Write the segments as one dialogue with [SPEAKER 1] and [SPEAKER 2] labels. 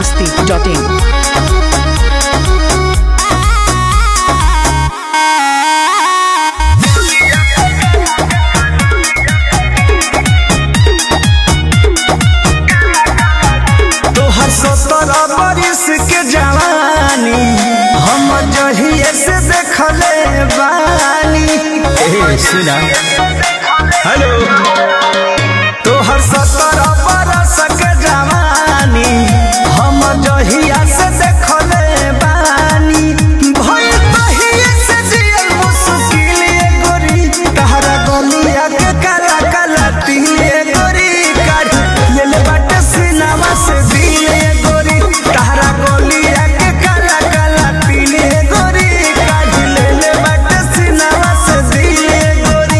[SPEAKER 1] masti.in.
[SPEAKER 2] तोहर सत्रह बरिस के जवानी हम जहिए से देखले बानी ए सुना हेलो तोहर सत्रह बरस के जवानी हम जहिया से देखले बानी भई तहिए से जियल मुश्किल ये गोरी तहरा गलिया के काला काला तिले गोरी काढ़ लेल बाटे सिनेमा से दिले गोरी तहरा गलिया के काला काला तिले गोरी काढ़ लेल बाटे सिनेमा से दिले गोरी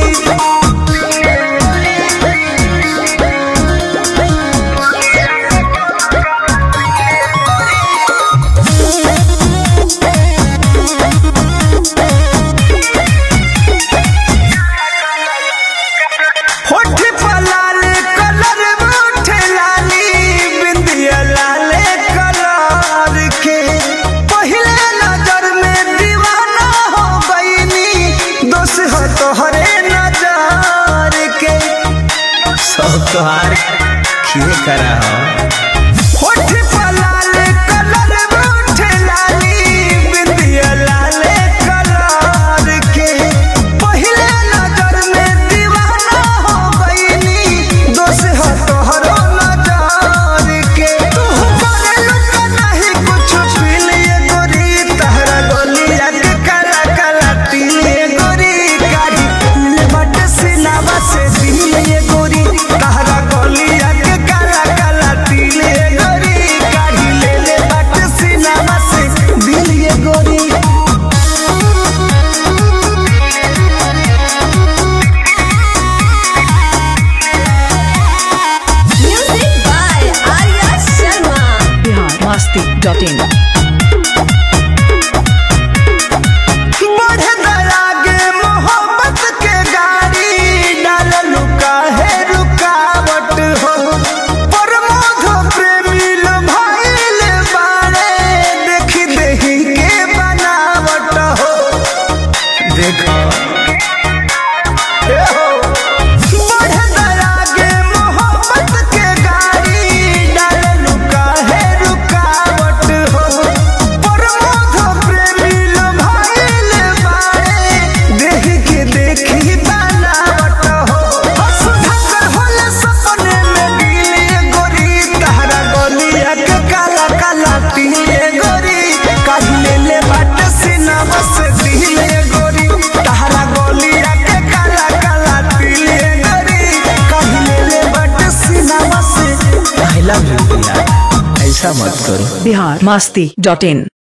[SPEAKER 2] होठ पर लाल कलर उठे लाली बिंदिया लाल कलर के पहले नजर में दीवाना हो गईनी दोष हो तोहरे नजर के सब तोहार किए करा होठ पर लाल कलर उठे लाली बिंदिया लाल कलर के पहले नजर में दीवाना हो गईनी दोष हो तोहरो नजर के तू करे लुका नहीं कुछ पीलिए गोरी तहरा गलिया के काला काला तिलिए गोरी काढ़ी ले बट सिनावा से दिलिए गोरी तहरा गलिया के काला काला तिलिए गोरी काढ़ी ले ले बट सिनावा से दिलिए गोरी
[SPEAKER 3] Music by Arya Sharma.
[SPEAKER 1] Bihar masti.in.
[SPEAKER 2] बढ़े दरागे मोहब्बत के गाड़ी डाल लुका है रुकावट हो प्रमोद प्रेमी लो भाईल बाड़े देखी देही के बनावट हो देखो ए हो बढ़े दरागे मोहब्बत के गाड़ी डाल लुका है रुकावट हो प्रमोद प्रेमी लो भाईल बाड़े देख के देखी बनावट हो सुधाकर होले सपने में दिले गोरी तहरा गलिया के काला काला तिले गोरी काहिले ले बाट सिनेमा से दिले गोरी तहरा गलिया के काला काला तिले गोरी काहिले ले बाट सिनेमा से आई लव यू ऐसा मत करो
[SPEAKER 1] Bihar masti.in.